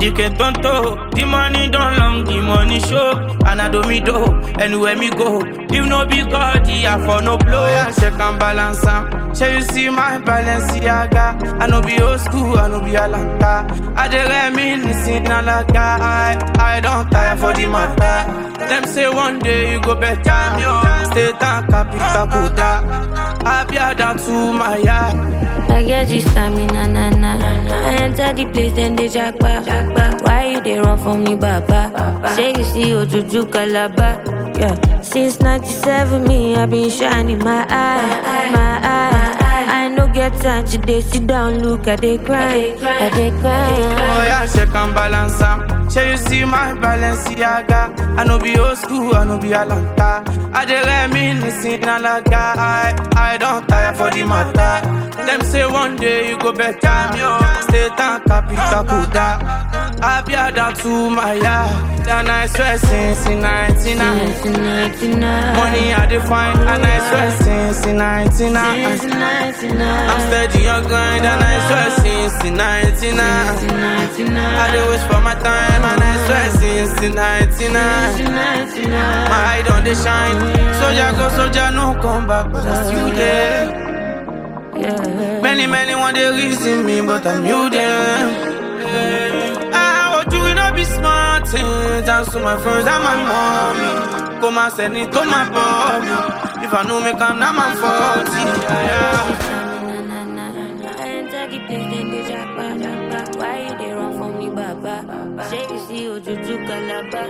DK Tonto, the money don't long, the money show. And I do me do, anywhere me go. If no be God, yeah, for no blow. Yeah, check and balance am. Shall you see my Balenciaga? I no be old school, I no be Alanta. I dey reminiscing alaga. I, I don't tire for the matter. Them say one day you go better. State and capital Kuda. I be down to my yard. I get this stamina, na na. I enter the place, then they jackpa. Why you they run from me, Baba? Say you see Ojuju Calabar. Yeah. Since 97, me, i been shining my eye, my eye. I no get time to they sit down, look at they cry, I they Oh cry. yeah, check and balance am. Shall you see my Balenciaga? I no be old school, I no be Alanta. I dey reminiscing alaga. I, I don't tire for the matter. Them say one day you go better. State and capital Kuda. I be down to my yard. And I swear since 99. 1999. Money I define, and I swear since 99. Since 99. I'm steady on grind, and I swear since 99. I dey wish for my time and I swear since the 99 My eye don dey shine Soldier go, soldier no come back but I still there Yeah. Many, many want dey reason me but I'm you them Ah, what you will not be smart eh, Thanks to my friends and my mommy Come and send it to my body If I know me come now my fault yeah, yeah. I enter the place, then they jackpa, jackpa. Why you they run from me, Baba? Say you see Ojuju Calabar.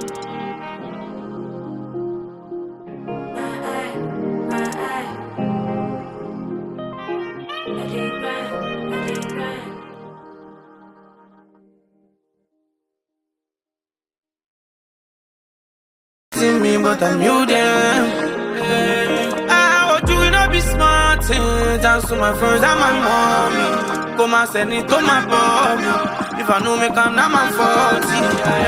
My eye, my eye. I dey cry, I dey cry. See me, but I'm you them. Ah, what you will not be smart. eh, Thanks to my friends and my mommy. Come and send it to my body. If I know me come now my fault. Yeah,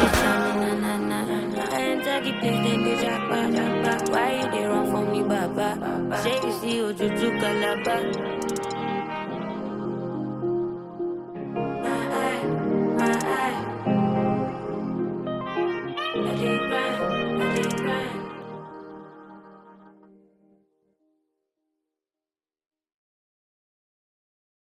yeah. I enter the place, then they jackpa, jackpa. Why you they run from me, Baba? Say you see Ojuju Calabar.